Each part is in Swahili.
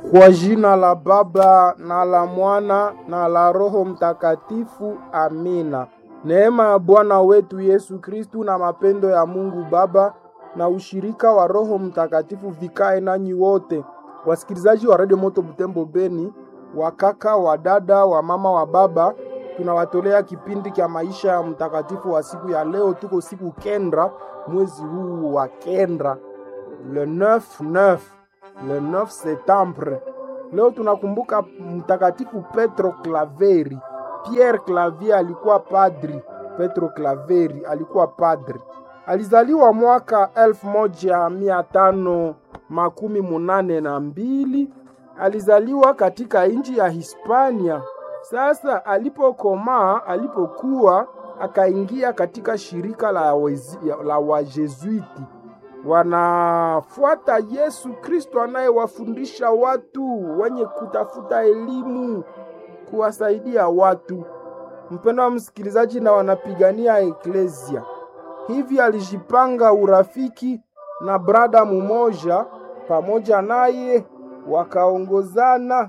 Kwa jina la Baba na la Mwana na la Roho Mtakatifu, amina. Neema ya Bwana wetu Yesu Kristu na mapendo ya Mungu Baba na ushirika wa Roho Mtakatifu vikae nanyi wote, wasikilizaji wa Radio Moto Butembo Beni, wakaka, wa dada, wa mama, wa baba, tunawatolea kipindi cha maisha ya mtakatifu wa siku ya leo. Tuko siku kenda mwezi huu wa kenda, le 9 9 le 9 septembre. Leo tunakumbuka mtakatifu Petro Klaveri. Pierre Clavier alikuwa padri, Petro Klaveri alikuwa padri. Alizaliwa mwaka elfu moja mia tano makumi munane na mbili. Alizaliwa katika nchi ya Hispania. Sasa alipokomaa, alipokuwa akaingia katika shirika la, wezi, la Wajesuiti wanafuata Yesu Kristo anayewafundisha watu wenye kutafuta elimu, kuwasaidia watu. Mpendo wa msikilizaji, na wanapigania eklesia. Hivi alijipanga urafiki na brada mumoja, pamoja naye wakaongozana,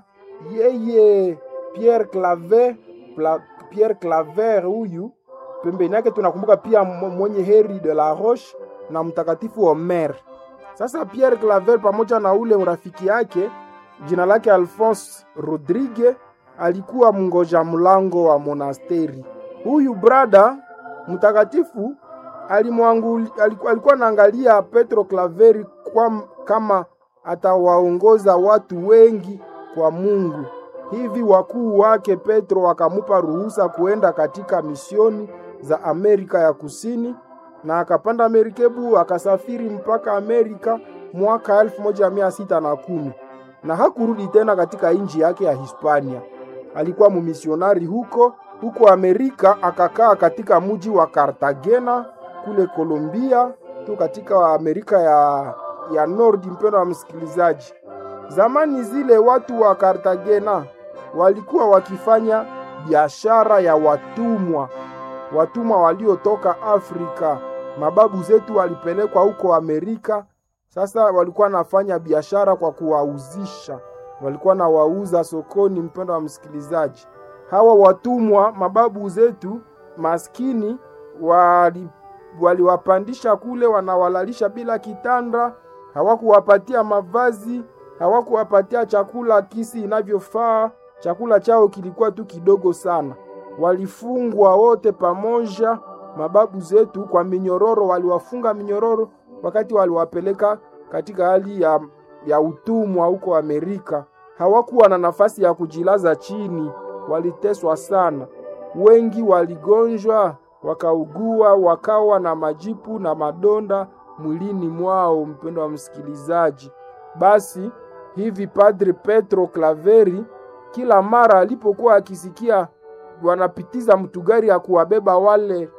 yeye Pierre Claver, Pierre Claver huyu pembeni yake tunakumbuka pia mwenye heri de la Roche na mtakatifu Omer. Sasa Pierre Claver pamoja na ule urafiki yake jina lake Alphonse Rodrigue alikuwa mngoja mlango wa monasteri. Huyu brada mtakatifu alimwanguli, alikuwa naangalia Petro Klaveri kwa kama atawaongoza watu wengi kwa Mungu. Hivi wakuu wake Petro wakamupa ruhusa kuenda katika misioni za Amerika ya Kusini na akapanda merikebu akasafiri mpaka Amerika mwaka elfu moja mia sita na kumi na hakurudi tena katika nchi yake ya Hispania. Alikuwa mumisionari huko huko Amerika, akakaa katika mji wa Cartagena kule Colombia tu katika Amerika ya, ya Nordi. Mpendo wa msikilizaji, zamani zile watu wa Cartagena walikuwa wakifanya biashara ya watumwa, watumwa waliotoka Afrika. Mababu zetu walipelekwa huko Amerika. Sasa walikuwa nafanya biashara kwa kuwauzisha, walikuwa na wauza sokoni. Mpendo wa msikilizaji, hawa watumwa mababu zetu maskini wali waliwapandisha kule, wanawalalisha bila kitanda, hawakuwapatia mavazi, hawakuwapatia chakula kisi inavyofaa. Chakula chao kilikuwa tu kidogo sana. Walifungwa wote pamoja, mababu zetu kwa minyororo, waliwafunga minyororo wakati waliwapeleka katika hali ya, ya utumwa huko Amerika. Hawakuwa na nafasi ya kujilaza chini, waliteswa sana. Wengi waligonjwa wakaugua, wakawa na majipu na madonda mwilini mwao. Mpendo wa msikilizaji, basi hivi Padre Petro Klaveri kila mara alipokuwa akisikia wanapitiza mtugari ya kuwabeba wale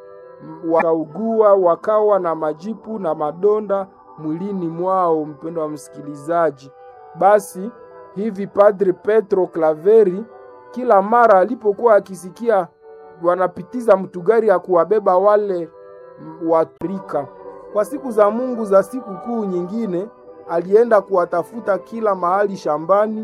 wakaugua, wakawa na majipu na madonda mwilini mwao. Mpendo wa msikilizaji, basi hivi Padre Petro Klaveri kila mara alipokuwa akisikia wanapitiza mtugari ya kuwabeba wale Waafrika kwa siku za Mungu za siku kuu nyingine, alienda kuwatafuta kila mahali shambani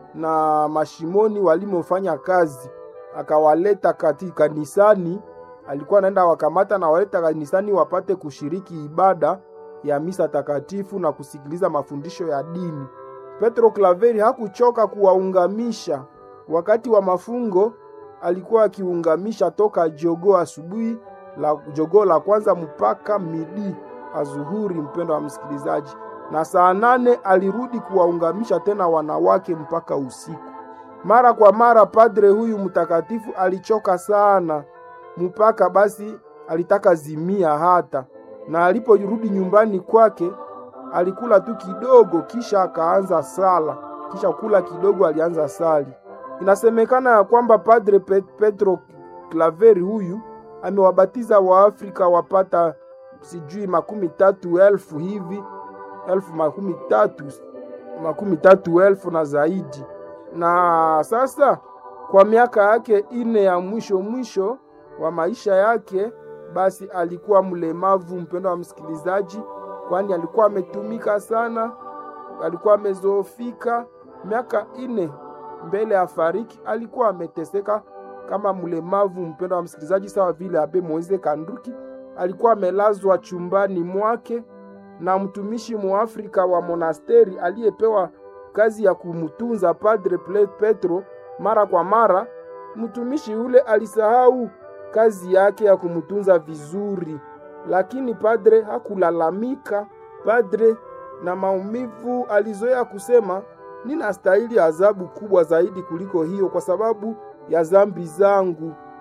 na mashimoni walimofanya kazi, akawaleta katika kanisani. Alikuwa anaenda wakamata na waleta kanisani wapate kushiriki ibada ya misa takatifu na kusikiliza mafundisho ya dini. Petro Klaveri hakuchoka kuwaungamisha. Wakati wa mafungo alikuwa akiungamisha toka jogoo asubuhi la jogoo la kwanza mpaka midi azuhuri, mpendo wa msikilizaji, na saa nane alirudi kuwaungamisha tena wanawake mpaka usiku. Mara kwa mara padre huyu mtakatifu alichoka sana, mpaka basi alitaka zimia hata, na aliporudi nyumbani kwake alikula tu kidogo, kisha akaanza sala. Kisha kula kidogo, alianza sali. Inasemekana ya kwamba Padre Petro Klaveri huyu amewabatiza Waafrika wapata sijui makumi tatu elfu hivi elfu makumi tatu makumi tatu elfu na zaidi. Na sasa kwa miaka yake ine ya mwisho mwisho wa maisha yake, basi alikuwa mlemavu, mpendo wa msikilizaji, kwani alikuwa ametumika sana, alikuwa amezoofika miaka ine mbele ya fariki alikuwa ameteseka kama mlemavu. Mpendo wa msikilizaji, sawa vile Abe Moise Kanduki alikuwa amelazwa chumbani mwake na mtumishi muafrika wa monasteri aliyepewa kazi ya kumtunza Padre Petro. Mara kwa mara mtumishi yule alisahau kazi yake ya kumtunza vizuri, lakini padre hakulalamika. Padre na maumivu alizoea kusema, ninastahili adhabu kubwa zaidi kuliko hiyo kwa sababu ya zambi zangu.